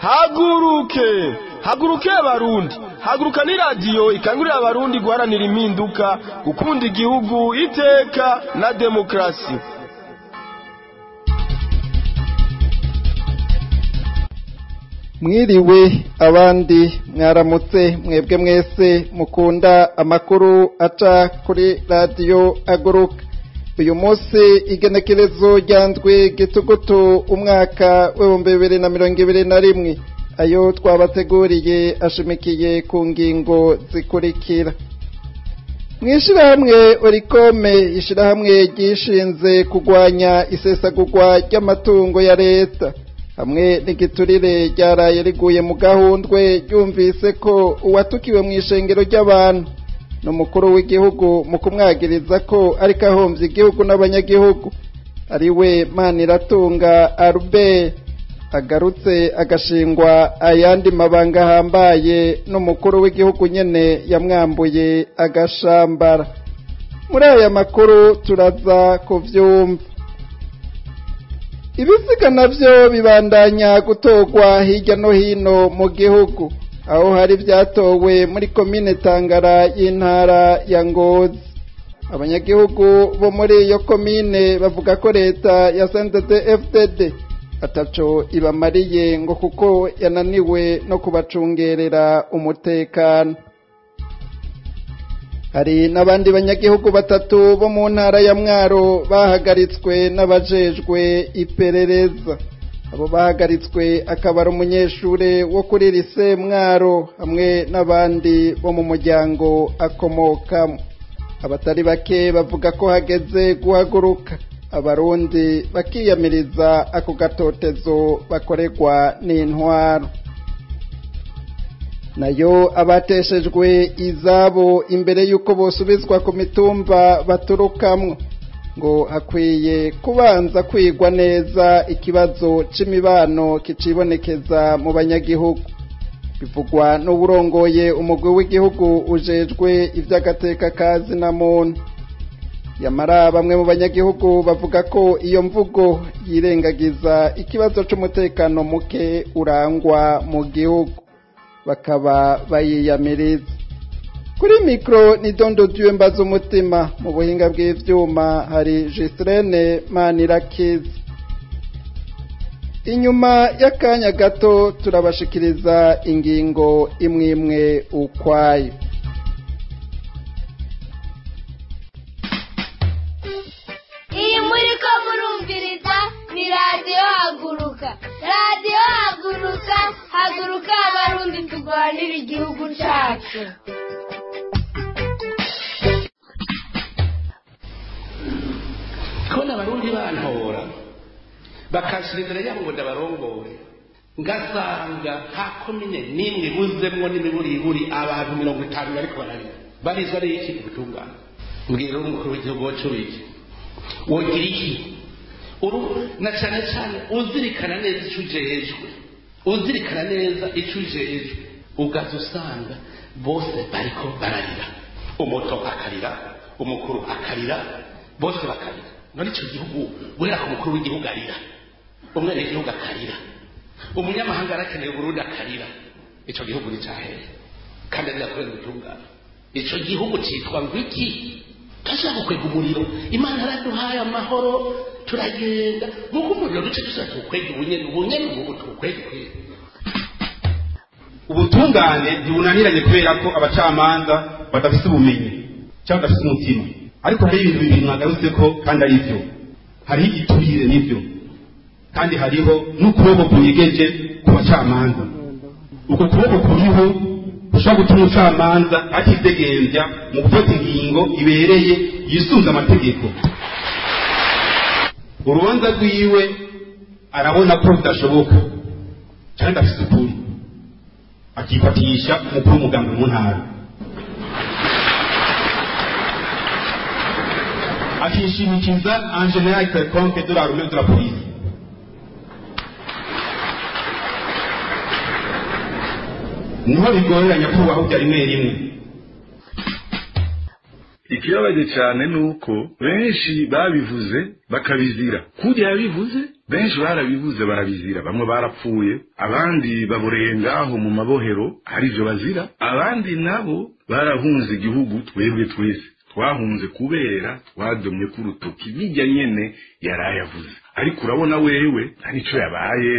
haguruke haguruke abarundi haguruka ni radiyo ikangurira abarundi guharanira impinduka gukunda igihugu iteka na demokarasi mwiriwe abandi mwaramutse mwebwe mwese mukunda amakuru aca kuri radiyo aguruka uyu munsi igenekerezo ryandwi gitugutu umwaka w'ibihumbi bibiri na mirongo ibiri na rimwe ayo twabateguriye ashimikiye ku ngingo zikurikira mu ishyirahamwe orikome ishyirahamwe ryishinze kurwanya isesagurwa ry'amatungo ya leta hamwe n'igiturire ryaraye riguye mu gahundwe ryumvise ko uwatukiwe mu ishengero ry'abantu n'umukuru w'igihugu mu kumwagiriza ko ariko ahombye igihugu n'abanyagihugu ari we maniratunga albert agarutse agashingwa ayandi mabanga ahambaye n'umukuru w'igihugu nyene yamwambuye agashambara muri aya makuru turaza kuvyumva ibisiga navyo bibandanya gutorwa hirya no hino mu gihugu aho hari vyatowe muri komine tangara y'intara ya ngozi abanyagihugu bo muri iyo komine bavuga ko leta ya sntd fdd ataco ibamariye ngo kuko yananiwe no kubacungerera umutekano hari n'abandi banyagihugu batatu bo mu ntara ya mwaro bahagaritswe n'abajejwe iperereza abo bahagaritswe akaba ari umunyeshure wo kuri lise mwaro hamwe n'abandi bo mu muryango akomokamo abatari bake bavuga ko hageze guhaguruka abarundi bakiyamiriza ako gatotezo bakorerwa n'intwaro nayo abateshejwe izabo imbere y'uko bosubizwa ku mitumba baturukamwo ngo hakwiye kubanza kwigwa neza ikibazo c'imibano kicibonekeza mu banyagihugu bivugwa n'uburongoye umugwi w'igihugu ujejwe ivy'agateka kazi na muntu yamara bamwe mu banyagihugu bavuga ko iyo mvugo yirengagiza ikibazo c'umutekano muke urangwa mu gihugu bakaba bayiyamiriza kuri mikoro ni dondo diwe mbaza umutima mu buhinga bw'ivyuma hari Gistrene Manirakiza inyuma y'akanya gato turabashikiriza ingingo imwe imwe ukwayo iyi muri ko murumviriza ni radiyo haguruka radiyo haguruka haguruka abarundi turwanira igihugu cyacu kubona abarundi bantora bakashira imbere yabo ngo ndabarongore ngasanga nta komine n'imwe ibuzemwo n'imiburiburi abantu mirongo itanu bariko bararira barizwa n'iki ubutungane mbwira umukuru w'igihugu wacu wiki wogira iki uru na cyane cyane uzirikana neza icyo ujejwe uzirikana neza icyo ujejwe ugaza usanga bose bariko bararira umuto akarira umukuru akarira bose bakarira none icyo gihugu guhera ku mukuru w'igihugu arira umwene w'igihugu akarira umunyamahanga arakeneye uburundi akarira icyo gihugu ni cyahere kandi arira kubera ubutungane icyo gihugu cyitwa ngo iki turashaka gukwega umuriro imana yaraduhaye amahoro turagenda nk'uko umuriro duce dushaka tuwukwege ubunyene ubunyene ubu tuwukwege kwege ubutungane ntibunaniranye kubera ko abacamanza badafite ubumenyi cyangwa badafite umutima ariko hari ibintu bibiri mwagarutse ko kandi ari byo hariho igiturire n'ibyo kandi hariho n'ukuboko kunyegeje ku bacamanza uko kuboko kuriho ushobora gutuma umucamanza atidegembya mu gufata ingingo ibereye yisunze amategeko urubanza rwiwe arabona ko bidashoboka kandi afite ukuri akifatisha umukuru w'umuganga mu ntara akishimikiza en general quelconque de l'armée de la police niho bigorera nyakubahwa bya rimwe rimwe ikibabaje cyane ni uko benshi babivuze bakabizira kurya yabivuze benshi barabivuze barabizira bamwe barapfuye abandi baboreye ngaho mu mabohero hari ibyo bazira abandi nabo barahunze igihugu twebwe twese twahunze kubera twadomye ku rutoki bijya nyene yarayavuze ariko urabona wewe nta nico yabaye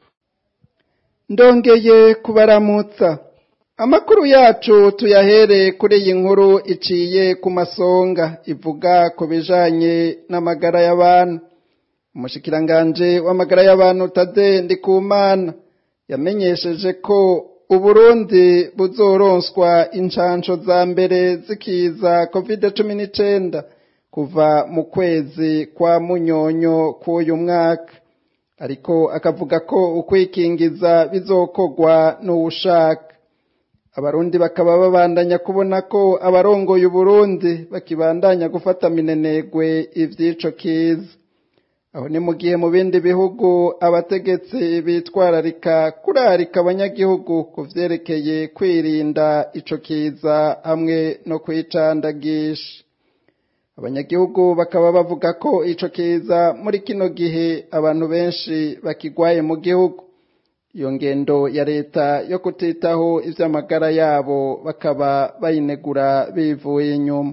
ndongeye kubaramutsa amakuru yacu tuyahere kuri iyi nkuru iciye ku masonga ivuga ku bijanye n'amagara y'abantu umushikiranganje w'amagara y'abantu tade ndikumana yamenyesheje ko uburundi buzoronswa inshansho za mbere zikiza covid cumi n'icenda kuva mu kwezi kwa munyonyo k'uyu mwaka ariko akavuga ko ukwikingiza bizokorwa n'uwushaka abarundi bakaba babandanya kubona ko abarongoye uburundi bakibandanya gufata minenegwe ivy'ico kiza aho ni mu gihe mu bindi bihugu abategetsi bitwararika kurarika abanyagihugu ku vyerekeye kwirinda ico kiza hamwe no kwicandagisha abanyagihugu bakaba bavuga ko ico kiza muri kino gihe abantu benshi bakigwaye mu gihugu iyo ngendo ya leta yo kutitaho ivy'amagara yabo bakaba bayinegura bivuye inyuma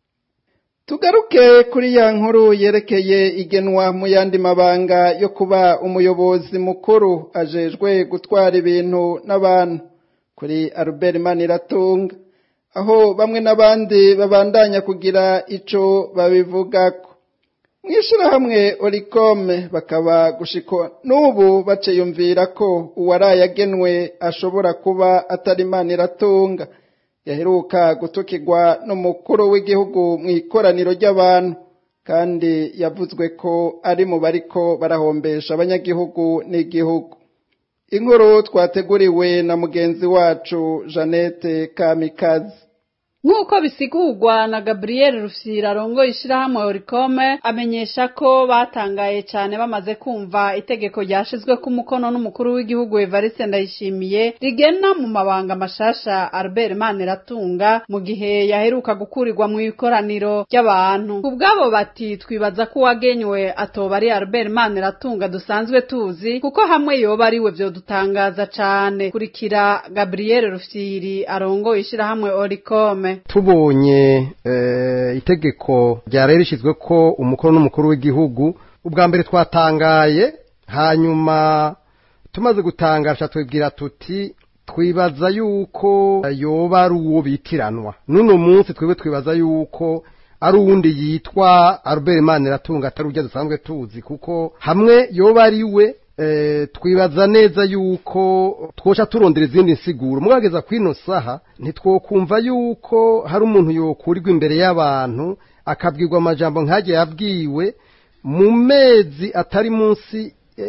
tugaruke kuri ya nkuru yerekeye igenwa mu yandi mabanga yo kuba umuyobozi mukuru ajejwe gutwara ibintu n'abantu kuri Albert Maniratunga aho bamwe n'abandi babandanya kugira ico babivugako mw'ishirahamwe orikome bakaba gushiko n'ubu baciyumvira ko uwaraye agenwe ashobora kuba atari Maniratunga yaheruka gutukirwa n'umukuru w'igihugu mu ikoraniro ry'abantu kandi yavuzwe ko ari mu bariko barahombesha abanyagihugu n'igihugu inkuru twateguriwe na mugenzi wacu jeannette kamikazi nk'uko bisigurwa na gabriel rufyira arongoye ishirahamwe orikome amenyesha ko batangaye cyane bamaze kumva itegeko ryashizwe ku mukono n'umukuru w'igihugu evariste ndayishimiye rigena mu mabanga mashasha albert maniratunga mu gihe yaheruka gukurirwa mu ikoraniro ry'abantu ku bwabo bati twibaza ko uwagenywe atoba ari albert maniratunga dusanzwe tuzi kuko hamwe yoba ariwe vyodutangaza cane kurikira gabriel rufyiri arongoye ishirahamwe orikome tubonye itegeko ryari rishyizwe ko umukuru n'umukuru w'igihugu ubwa mbere twatangaye hanyuma tumaze gutangasha tubwira tuti twibaza yuko yoba ari uwo bitiranwa n'uno munsi twebwe twibaza yuko ari uwundi yitwa Albert Maniratunga atari ujya dusanzwe tuzi kuko hamwe yoba ari we twibaza neza yuko twosha turondera izindi nsiguro mwageza kwino saha ntitwokumva yuko hari umuntu yokurirwa imbere y'abantu akabwirwa amajambo nk'ajya yabwiwe mu mezi atari munsi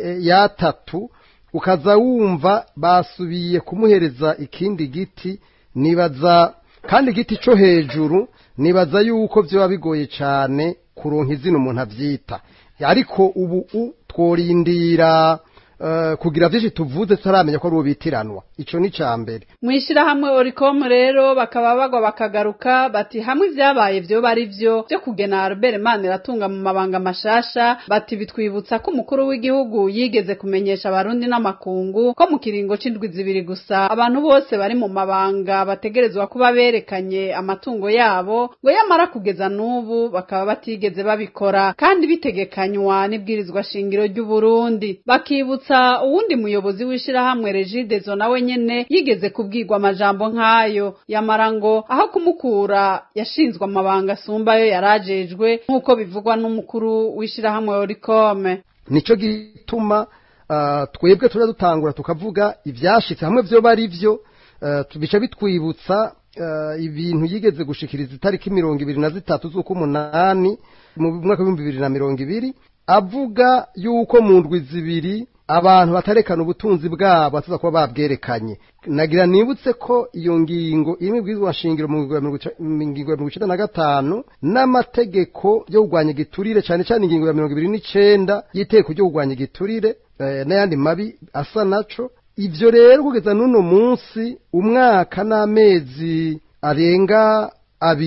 y'atatu ukaza wumva basubiye kumuhereza ikindi giti nibaza kandi igiti cyo hejuru nibaza yuko byaba bigoye cyane kuronka izina umuntu abyita ariko ubu tworindira kugira byinshi tuvuze tutaramenya ko ari uwo bitiranwa icyo ni icya mbere mu ishyirahamwe orikomu rero bakaba bagwa bakagaruka bati hamwe ibyabaye byo bari byo byo kugena Albert Maniratunga mu mabanga mashasha bati bitwibutsa ko umukuru w'igihugu yigeze kumenyesha abarundi n'amakungu ko mu kiringo c'indwi zibiri gusa abantu bose bari mu mabanga bategerezwa kuba berekanye amatungo yabo ngo yamara kugeza n'ubu bakaba batigeze babikora kandi bitegekanywa n'ibwirizwa shingiro ry'uburundi bakibutsa uwundi muyobozi w'ishirahamwe regidezo nawe nyene yigeze kubwirwa amajambo nk'ayo yamara ngo aho kumukura yashinzwe amabanga asumbayo yarajejwe nk'uko bivugwa n'umukuru w'ishirahamwe orikome nico gituma uh, twebwe tuja dutangura tukavuga ivyashitse hamwe vyo bari vyo uh, bica bitwibutsa uh, ibintu yigeze gushikiriza itariki mirongo ibiri na zitatu z'ukumunani mu mwaka w'ibihumbi bibiri na mirongo ibiri avuga yuko mu ndwi zibiri abantu batarekana ubutunzi bwabo batuza kuba babwerekanye nagira nibutse ko iyo ngingo iri mu bwirizwa nshingiro mu ngingo ya mirongo icenda na gatanu n'amategeko yo kurwanya igiturire cyane cyane ingingo ya mirongo ibiri n'icenda y'iteko ryo kurwanya igiturire n'ayandi mabi asa naco ivyo rero kugeza n'uno munsi umwaka n'amezi arenga abiri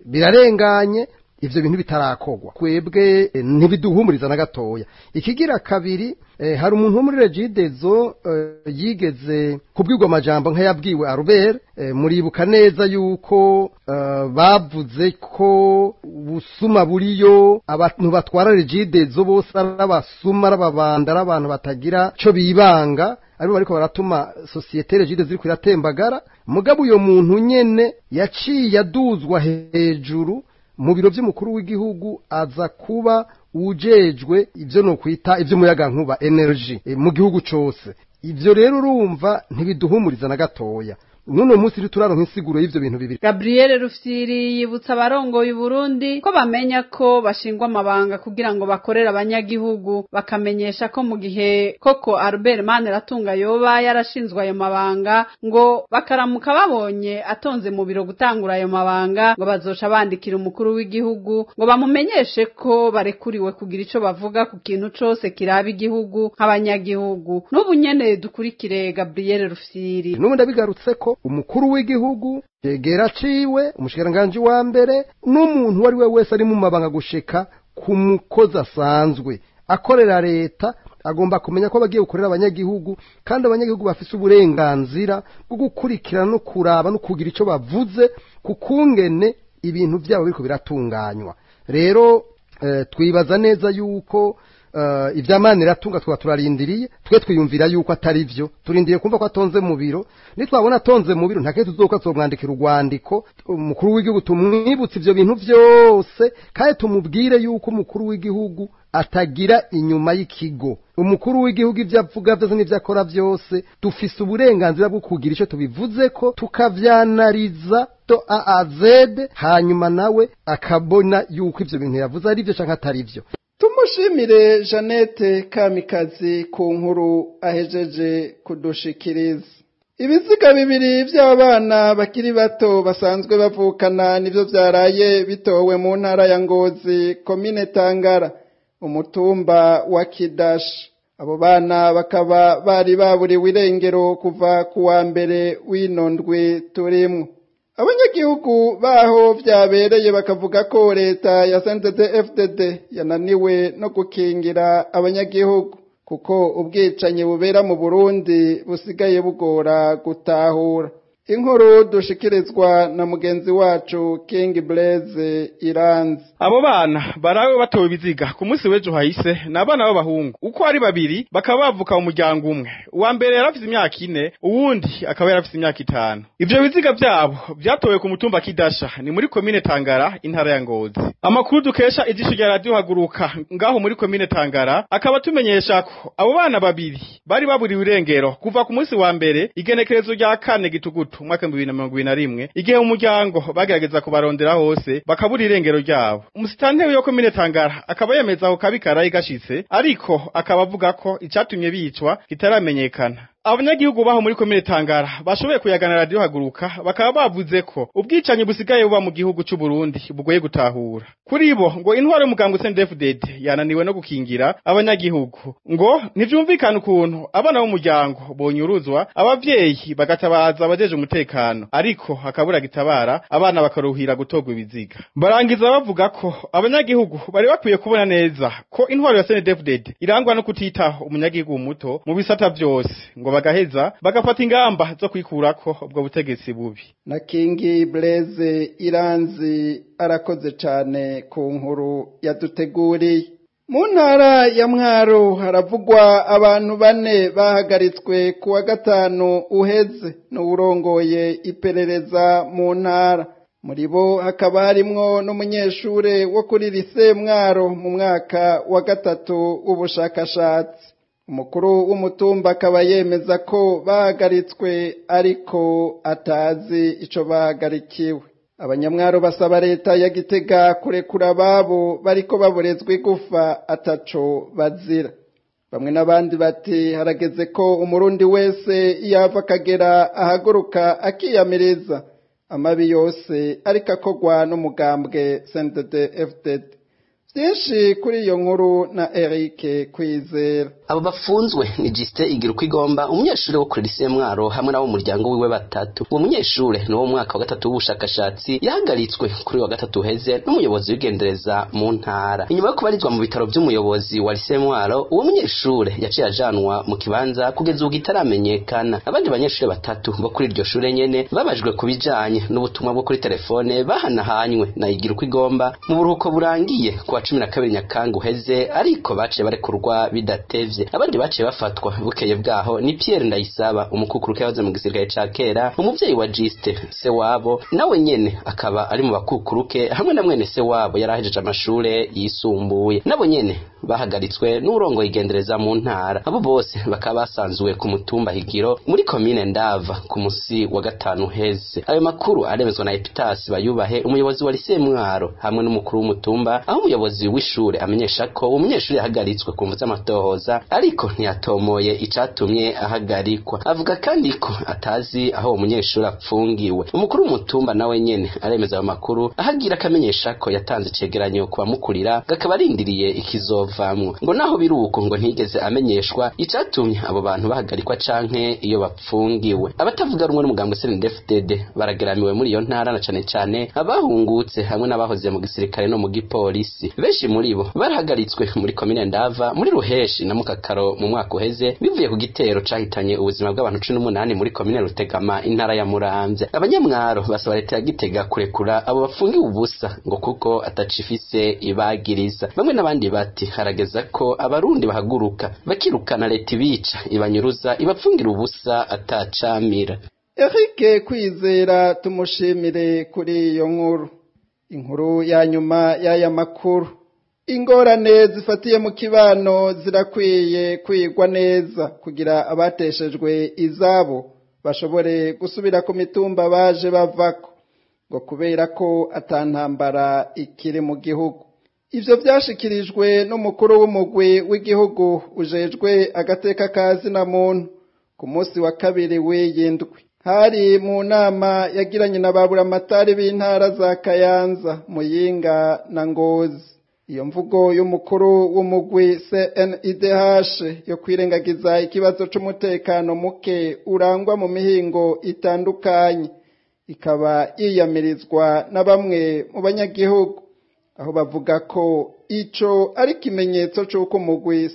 birarenganye ivyo bintu bitarakorwa kwebwe eh, ntibiduhumuriza na gatoya ikigira kabiri eh, hari umuntu wo muri regidezo eh, yigeze kubwirwa amajambo nk'ayabwiwe Albert eh, muribuka neza yuko eh, bavuze ko busuma buriyo abantu batwara regidezo bose ari abasuma ari ababanda ari abantu batagira co bibanga aribo bariko baratuma sosiyete regide ziriko iratembagara mugabo uyo muntu nyene yaciye aduzwa hejuru mu biro by'umukuru w'igihugu aza kuba ujejwe ibyo ni ukwita iby'umuyagankuba energy e, mu gihugu cyose ibyo rero urumva ntibiduhumuriza na gatoya nuno munsi rero turaronka insiguro y'ivyo bintu bibiri Gabriel Rufyiri yibutsa abarongoye Burundi ko bamenya ko bashingwa amabanga kugira ngo bakorere abanyagihugu bakamenyesha ko mu gihe koko Albert Maniratunga yoba yarashinzwe ayo mabanga ngo bakaramuka babonye atonze mu biro gutangura ayo mabanga ngo bazoca bandikira umukuru w'igihugu ngo bamumenyeshe ko barekuriwe kugira ico bavuga ku kintu cose kiraba igihugu nk'abanyagihugu n'ubu nyene dukurikire Gabriel Rufyiri n'ubu ndabigarutse ko umukuru w'igihugu yegera ciwe umushikiranganji wa mbere n'umuntu uwo ari we wese ari mu mabanga gushika ku mukozi asanzwe akorera leta agomba kumenya ko bagiye gukorera abanyagihugu kandi abanyagihugu bafise uburenganzira bwo gukurikirana no kuraba no kugira ico bavuze ku kungene ibintu byabo biriko biratunganywa rero eh, twibaza neza yuko uh, ivyamana iratunga twaba turarindiriye twe twiyumvira yuko atari vyo turindiriye kumva ko atonze mu biro nitwabona atonze mu biro ntakeye tuzoka tuzomwandikira urwandiko umukuru w'igihugu tumwibutse ivyo bintu vyose kandi tumubwire yuko umukuru w'igihugu atagira inyuma y'ikigo umukuru w'igihugu ivyo avuga vyose n'ivyo akora vyose dufise uburenganzira bwo kugira ico tubivuze ko tukavyanariza to a a z hanyuma nawe akabona yuko ivyo bintu yavuze ari vyo canke atari vyo tumushimire jeannette kamikazi ku nkuru ahejeje kudushikiriza ibiziga bibiri by'abana bakiri bato basanzwe bavukana nibyo byaraye bitowe mu ntara ya ngozi komine tangara umutumba wa kidashi abo bana bakaba bari baburiwe irengero kuva ku wa mbere w'ino ndwi turimwo abanyagihugu baho byabereye bakavuga ko leta ya FDD yananiwe no gukingira abanyagihugu kuko ubwicanyi bubera mu burundi busigaye bugora gutahura inkuru dushikirizwa na mugenzi wacu King Blaze Iranzi abo bana barawe batowe ibiziga ku munsi w'ejo hahise ni abana b'abahungu uko ari babiri bakaba bavuka mu muryango umwe uwa mbere yari afite imyaka ine uwundi akaba yari afite imyaka itanu ivyo biziga vyabo vyatowe ku mutumba kidasha ni muri komine tangara intara ya ngozi amakuru dukesha ijisho rya radiyo haguruka ngaho muri komine tangara akaba atumenyesha ko abo bana babiri bari baburiwe irengero kuva ku munsi wa mbere igenekerezo rya kane gitugutu umwaka w'ibihumbi bibiri na mirongo ibiri na rimwe igihe mu muryango bagerageza kubarondera hose bakabura irengero ryabo umusitanteri yo komine tangara akaba yemeza ako kabi karaye gashitse ariko akaba avuga ko icatumye bicwa kitaramenyekana abanyagihugu baho muri komine tangara bashoboye kuyagana radiyo haguruka bakaba bavuze ko ubwicanyi busigaye buba mu gihugu c'u Burundi bugoye gutahura kuri bo ngo intwaro y'umuganga CNDD-FDD yananiwe no gukingira abanyagihugu ngo ntivyumvikana ukuntu abana b'umuryango bonyuruzwa abavyeyi bagatabaza abajeje umutekano ariko hakabura gitabara abana bakaruhira gutogwa ibiziga barangiza bavuga ko abanyagihugu bari bakwiye kubona neza ko intwaro ya CNDD-FDD irangwa no kutitaho umunyagihugu muto mu bisata vyose ngo bagaheza bagafata ingamba zo kwikurako ubwo butegetsi bubi na kingi Blaze Iranzi arakoze cane ku nkuru yaduteguriye mu ntara ya mwaro haravugwa abantu bane bahagaritswe ku wa gatanu uheze n'uwurongoye iperereza mu ntara muri bo hakaba harimwo n'umunyeshure wo kuri lise mwaro mu mwaka wa gatatu w'ubushakashatsi umukuru w'umutumba akaba yemeza ko bahagaritswe ariko atazi ico bahagarikiwe abanyamwaro basaba leta ya gitega kurekura ababo bariko baborezwa igufa ataco bazira bamwe n'abandi bati harageze ko umurundi wese yava akagera ahaguruka akiyamiriza amabi yose ariko akogwa n'umugambwe CNDD-FDD byinshi kuri iyo nkuru na Eric Kwizera abo bafunzwe ni Justin igira uko igomba umunyeshuri wo kuri lycée Mwaro hamwe n'abo muryango wiwe batatu uwo munyeshure ni wo mwaka wa gatatu w'ubushakashatsi yahagaritswe kuri wa gatatu heze n'umuyobozi w'igendereza mu ntara inyuma yo kubarizwa mu bitaro by'umuyobozi wa lycée Mwaro uwo munyeshure yaciye ajanwa mu kibanza kugeza ubu kitaramenyekana abandi banyeshure batatu bo kuri iryo shure nyene babajwe ku bijanye n'ubutumwa bwo kuri telefone bahanahanywe na igira uko igomba mu buruhuko burangiye kuwa cumi na kabiri nyakanga uheze ariko baciye barekurwa bidatevye abandi baciye bafatwa bukeye bwaho ni Pierre Ndayisaba umukukuruke yahoze mu gisirikare ca kera umuvyeyi wa Juste se wabo nawe nyene akaba ari mu bakukuruke hamwe na mwene se wabo yarahejeje amashure yisumbuye nabo nyene bahagaritswe n'urongo igendereza mu ntara abo bose bakaba basanzwe ku mutumba higiro muri komine ndava ku musi wa gatanu heze ayo makuru aremezwa na Epitas bayubahe umuyobozi wa lycée Mwaro hamwe n'umukuru w'umutumba aho umuyobozi w'ishure amenyesha ko uwo munyeshuri yahagaritswe ku mvu z'amatohoza ariko ntiyatomoye icatumye ahagarikwa avuga kandi ko atazi aho uwo munyeshuri apfungiwe umukuru w'umutumba nawe nyene aremeza ayo makuru ahagira akamenyesha ko yatanze icegeranyo ku bamukurira gakaba arindiriye ikizovamwo ngo naho biri uko ngo ntigeze amenyeshwa icatumye abo bantu bahagarikwa canke iyo bapfungiwe abatavuga rumwe n'umugambo CNDD-FDD barageramiwe muri iyo ntara na cane cane abahungutse hamwe n'abahoze mu gisirikare no mu gipolisi benshi muri bo barahagaritswe muri komine ndava muri ruheshi na mukakaro mu mwaka uheze bivuye ku gitero cahitanye ubuzima bw'abantu cumi n'umunani muri komine rutegama intara ya muramvya abanyamwaro basaba leta ya gitega kurekura abo bafungiwe ubusa ngo kuko atacifise ibagiriza bamwe n'abandi bati harageza ko abarundi bahaguruka bakirukana leta ibica ibanyuruza ibapfungira ubusa atacamira Eric Kwizera tumushimire kuri iyo nkuru inkuru ya nyuma y'aya makuru ingorane zifatiye mu kibano zirakwiye kwigwa neza kugira abateshejwe izabo bashobore gusubira ku mitumba baje bavako ngo kubera ko atantambara ikiri mu gihugu ivyo vyashikirijwe n'umukuru w'umugwi w'igihugu ujejwe agateka ka zina muntu ku munsi wa kabiri w'iyindwi hari mu nama yagiranye na baburamatari b'intara za kayanza muyinga na ngozi iyo mvugo y'umukuru w'umugwi CNIDH yo kwirengagiza ikibazo c'umutekano muke urangwa mu mihingo itandukanye ikaba yiyamirizwa na bamwe mu banyagihugu aho bavuga ko ico ari ikimenyetso c'uko umugwi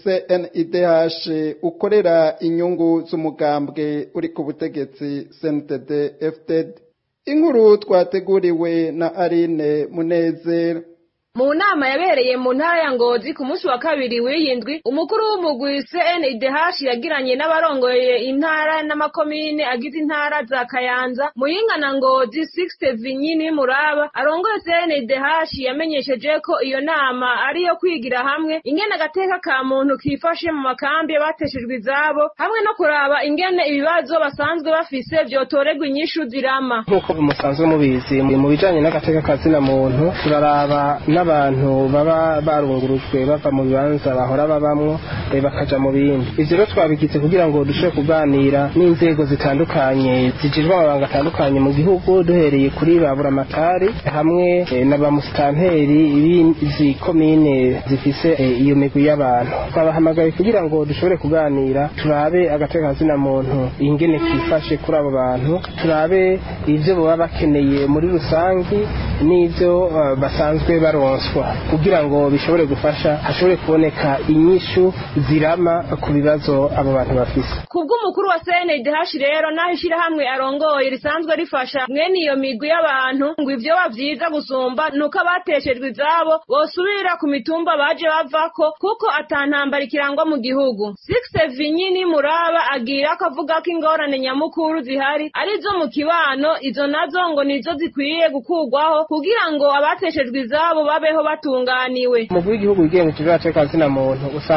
CNIDH ukorera inyungu z'umugambwe uri ku butegetsi CNDD FDD inkuru twateguriwe na Aline Munezero mu nama yabereye mu ntara ya ngozi ku munsi wa kabiri w'iyindwi umukuru w'umugwi CNDH yagiranye n'abarongoye intara n'amakomine agize intara za Kayanza Muyinga na Ngozi 60 Vinyini Muraba arongoye CNDH yamenyesheje ko iyo nama ari yo kwigira hamwe ingene agateka ka muntu kifashe mu makambi y'abateshejwe izabo hamwe no kuraba ingene ibibazo basanzwe bafise vyotorerwa inyishu zirama nk'uko musanzwe mubizi mu bijanye n'agateka ka zina muntu turaraba n'abantu baba barungurujwe bava mu bibanza bahora babamwo bakaja mu bindi ivyo rero twabigize kugira ngo dushobore kuganira n'inzego zitandukanye zijejwe amabanga atandukanye mu gihugu duhereye kuri ba buramatari hamwe na ba musitanteri b'izi komine zifise iyo migwi y'abantu twabahamagaye kugira ngo dushobore kuganira turabe agateka zina muntu ingene kifashe kuri abo bantu turabe ivyo baba bakeneye muri rusangi n'ivyo uh, basanzwe baronswa kugira ngo bishobore gufasha hashobore kuboneka inyishu zirama ku bibazo abo bantu bafise kubw'umukuru wa CNDH rero naho ishirahamwe arongoye risanzwe rifasha mwene iyo migwi y'abantu ngo ivyo bavyiza gusumba nuko abateshejwe izabo bosubira ku mitumba baje bavako kuko atantambara ikirangwa mu gihugu Sixte Vinyini Muraba agira ko avuga ko ingorane nyamukuru zihari arizo mu kibano izo nazo ngo nizo zikwiye gukurwaho kugira ngo abateshejwe izabo babeho batunganiwe umugwi w'igihugu wigenga ikivura cyo kazina muntu usanzwe uri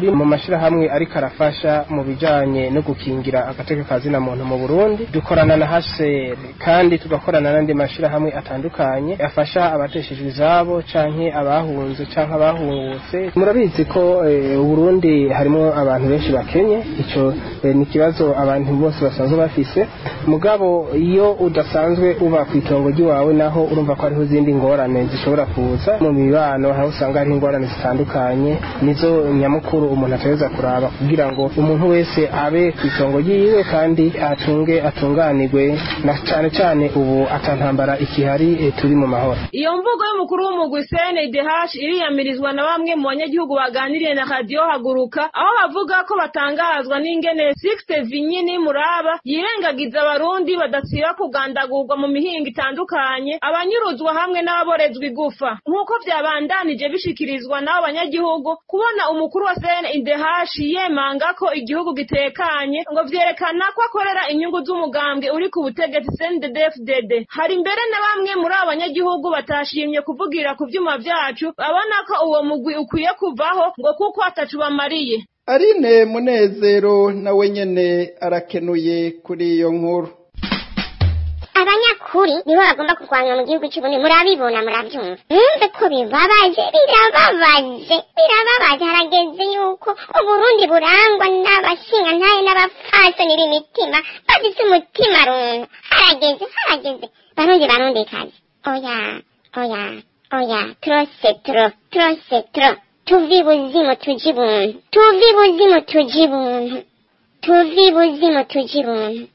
turi mu mashirahamwe ariko arafasha mu bijanye no gukingira agateka ka zina muntu mu Burundi dukorana na HCR kandi tugakorana n'andi mashirahamwe atandukanye afasha abateshejwe izabo canke abahunze canke abahungutse murabizi ko eh, Burundi harimo abantu benshi bakenye ico eh, ni ikibazo abantu bose basanzwe bafise mugabo iyo udasanzwe uba ku itongo ry'iwawe naho urumva ko hariho izindi ngorane zishobora kuza mu mibano aho usanga hariho ingorane zitandukanye nizo nyamukuru umuntu ategereza kuraba kugira ngo umuntu wese abe ku itongo ryiwe kandi atunge atunganirwe na cane cane ubu atantambara ikihari eh, turi mu mahoro iyo mvugo y'umukuru w'umugwi CNDH iriyamirizwa na bamwe mu banyagihugu baganiriye na radiyo haguruka aho bavuga ko batangazwa n'ingene Sixte Vinyini Muraba yirengagiza abarundi badasiba kugandagurwa mu mihingo itandukanye abanyuruzwa hamwe n'ababorezwa igufa nk'uko vyabandanije bishikirizwa n'abo banyagihugu kubona umukuru wa CNDH yemanga ko igihugu gitekanye ngo vyerekana ko akorera inyungu z'umugambwe uri ku butegetsi CNDD-FDD hari mbere na bamwe muri abo banyagihugu batashimye kuvugira ku vyuma vyacu babona ko uwo mugwi ukwiye kuvaho ngo kuko atacu bamariye Aline Munezero nawe nyene arakenuye kuri iyo nkuru abanyakuri nibo bagomba kurwanywa mu gihugu cy'ubundi murabibona murabyumva mwumve ko bibabaje birababaje birababaje harageze yuko uburundi burangwa n'abashingantahe n'abapfasoni b'imitima bafise umutima runtu harageze harageze barundi barundi kazi oya oya oya trose tro trose tro tuvi buzimu tuji buntu tuvi buzimu tuji buntu tuvi buzimu tuji buntu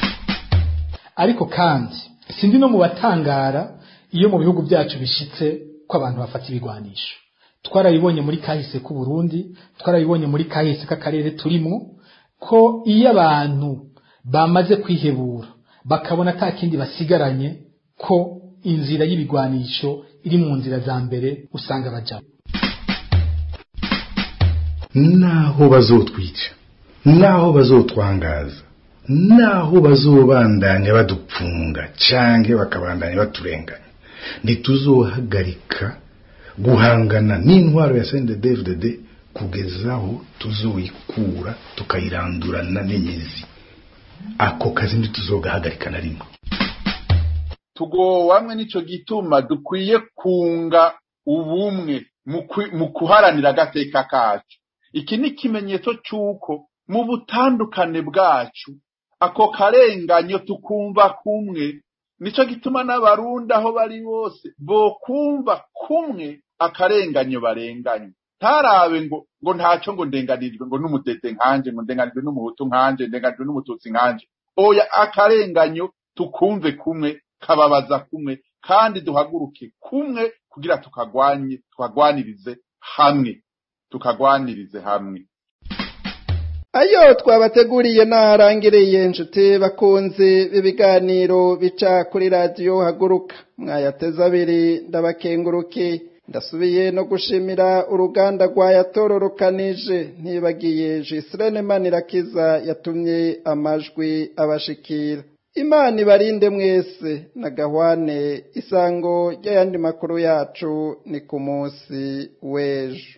ariko kandi sindi no mu batangara iyo mu bihugu byacu bishitse ko abantu bafata ibigwanisho twarabibonye muri kahise k'u Burundi twarabibonye muri kahise k'akarere turimo ko iyo abantu bamaze kwihebura bakabona ata kindi basigaranye ko inzira y'ibigwanisho iri mu nzira za mbere usanga bajamo naho bazotwica naho bazotwangaza naho bazobandanya badupfunga canke bakabandanya baturenganya ntituzohagarika guhangana n'intwaro ya CNDD-FDD kugeza aho tuzoyikura tukayirandurana n'imizi ako kazi ntituzogahagarika na rimwe tugowamwe nico gituma dukwiye kunga ubumwe mu kuharanira agateka kacu iki ni ikimenyetso c'uko mu butandukane bwacu ako karenganyo tukumva kumwe nico gituma n'abarundi aho bari bose bokumva kumwe akarenganyo barenganye ntarabe ngo ngo ntaco ngo ndenganirijwe ngo n'umutete nkanje ngo ndenganijwe n'umuhutu nkanje ndenganijwe n'umututsi nkanje oya akarenganyo tukumve kumwe kababaza kumwe kandi duhaguruke kumwe kugira tukagwanye tukagwanirize hamwe tukagwanirize hamwe ayo twabateguriye naharangiriye inshuti bakunze b'ibiganiro bica kuri radiyo haguruka mwayateze abiri ndabakenguruke ndasubiye no gushimira uruganda rwayatororokanije ntibagiye jisirene manirakiza yatumye amajwi abashikira imana ibarinde mwese na gahwane isango ry'ayandi makuru yacu ni ku munsi w'ejo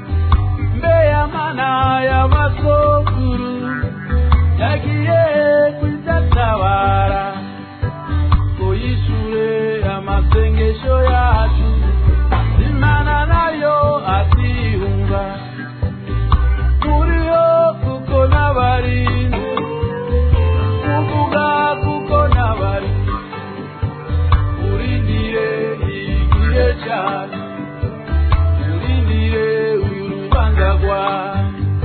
mana y'amasokuru yagiye kuzatabara ngo yishure amasengesho yacu imana nayo atihunga muriyo kuko n'abari kuvuga kuko n'abari urindire igihe cyane urindire uyu rubanza rwawe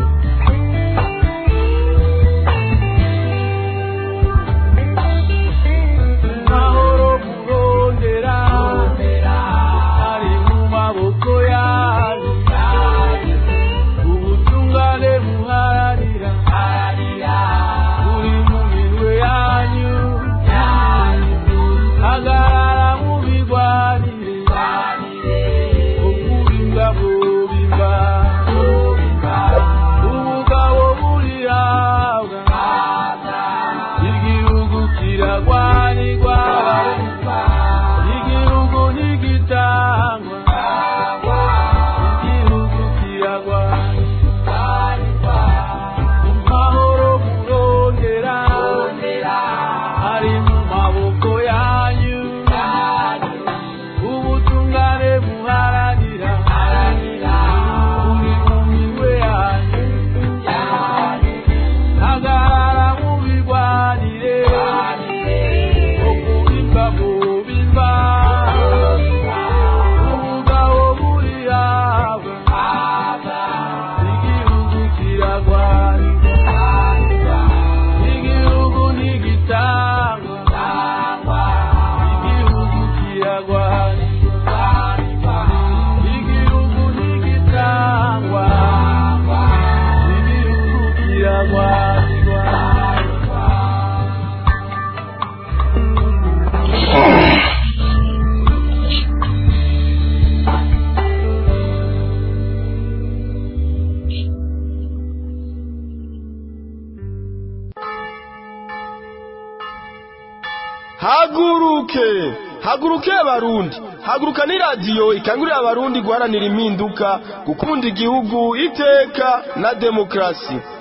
haguruke haguruke abarundi haguruka ni radiyo ikangurira abarundi guharanira impinduka gukunda igihugu iteka na demokarasi